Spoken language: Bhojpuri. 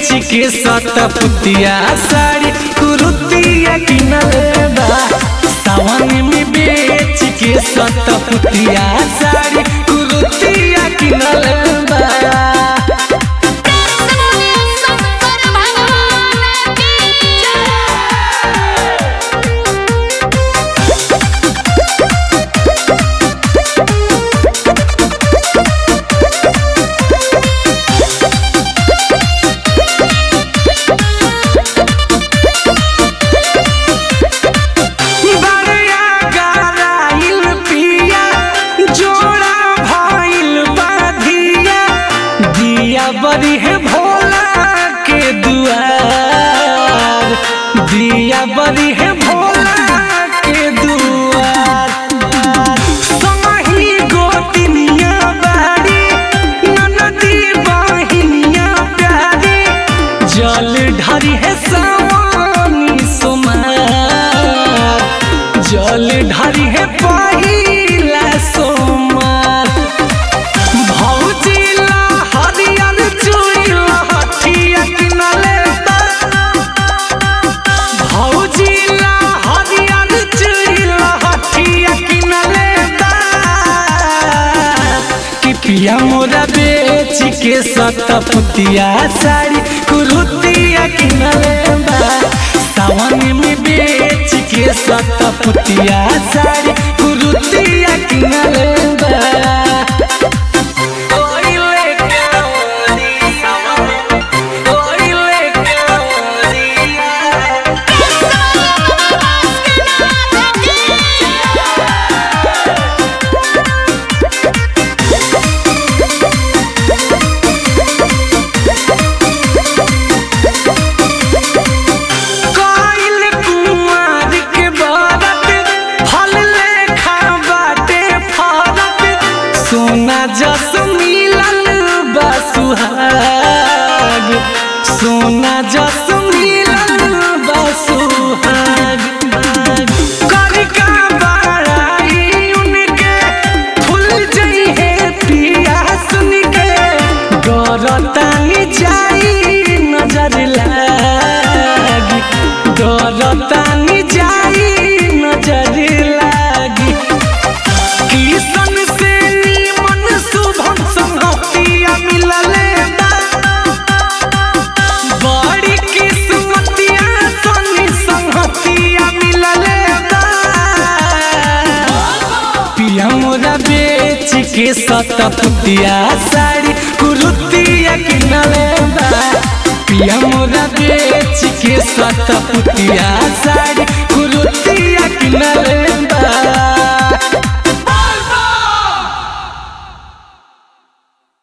बेच के सतपुतिया साड़ी कुरुतिया किनले बा सावन में बेच के सतपुतिया साड़ी कुरुतिया किनले बा शंकर भगवान की जय बड़िया गराइल पिया जोड़ा भइल बाधिया दिया बड़ी है भोला के दुआर दिया बड़ी है भोला के दुआर समही गोतिनिया बाड़ी ननदी बहिनिया प्यारी जल ढरी है सवानी सोमार जल ढरी है पहिला सोमार भौजिला हरियर चूड़िला हठिया किनले बा भौजिला हरियर चूड़िला हठिया किनले बा कि पिया मोरा बेच के सतपुतिया साड़ी कुरुतिया किनले बा सावन में बेच के सतपुतिया साड़ी कुरुतिया किनले बा ओइले कावरिया ओइले कावरिया काइल कुमार के बारत फल लेखा बाटे फरत सोना जस मिलल बा सुहाग सोना जस मिलल बा सुहाग कनिका बड़ाई उनके फूल जई है पिया सुन के गरतानी जाई नजर लागी गरतानी जाई नजर लागी किसन से नीमन शुभम संगतिया मिलले बा बड़ी किस्मतिया सनी संगतिया मिलले बा पिया मोरा बेच के सतपुतिया साड़ी कुरुतिया किनले बा पिया मोरा बेच के सतपुतिया साड़ी